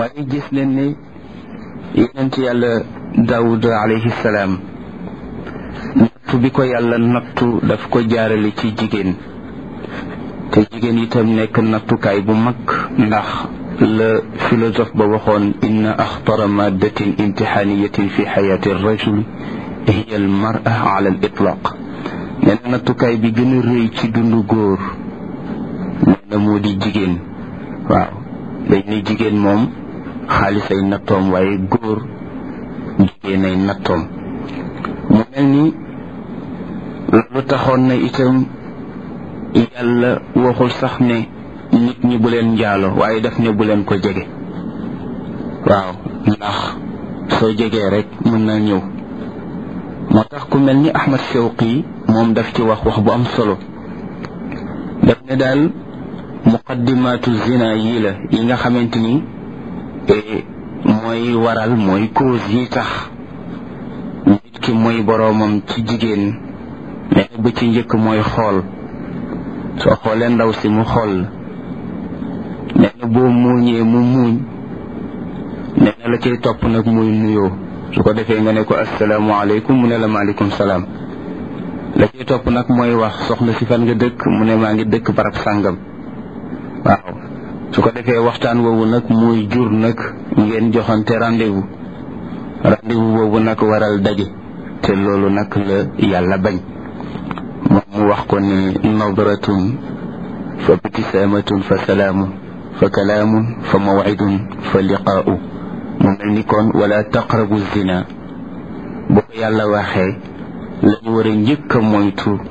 waaye gis leen ne yonent yàlla daawud alayhi salaam nattu bi ko yàlla nattu daf ko jaarale ci jigéen te jigéen itam nekk nattukaay bu mag ndax la philosophe ba waxoon inna axtara maddatin imtixaaniyatin fi xayaati rajul hiya al mara ala al itlaq nee na nattukaay bi gën a rëy ci dundu góor nee na moo di jigéen waaw dañ ne jigéen moom xaalis ay nattoom waaye góor jigéen ay nattoom mu mel ni loolu taxoon na itam yàlla waxul sax ne nit ñi bu leen njaalo waaye daf ne bu leen ko jege waaw ndax soo jegee rek mën na ñëw moo tax ku mel ni Ahmad Shawqi moom daf ci wax wax bu am solo daf ne daal muqaddimaatu zina yii la yi nga xamante ni mooy waral mooy cause yi tax nit ki mooy boroomam ci jigéen nee na ba ci njëkk mooy xool soo xoolee ndaw si mu xool nee na boo muuñee mu muuñ nee na la cay topp nag muy nuyoo su ko defee nga ne ko asalaamaaleykum mu ne la maaleykum salaam la cay topp nag mooy wax soxna si fan nga dëkk mu ne maa ngi dëkk barab sàngam waaw su ko defee waxtaan woowu nag muy jur nag ngeen joxante rendez-vous rendez-vous boobu nag waral daje te loolu nag la yàlla bañ moom mu wax ko ne nadratun fa btisaamatun fa salaamun fa kalaamun fa mawcidun fa liqaa'u mu mel ni kon wala taqrabu zina boo ko yàlla waxee lañu war a njëkk a moytu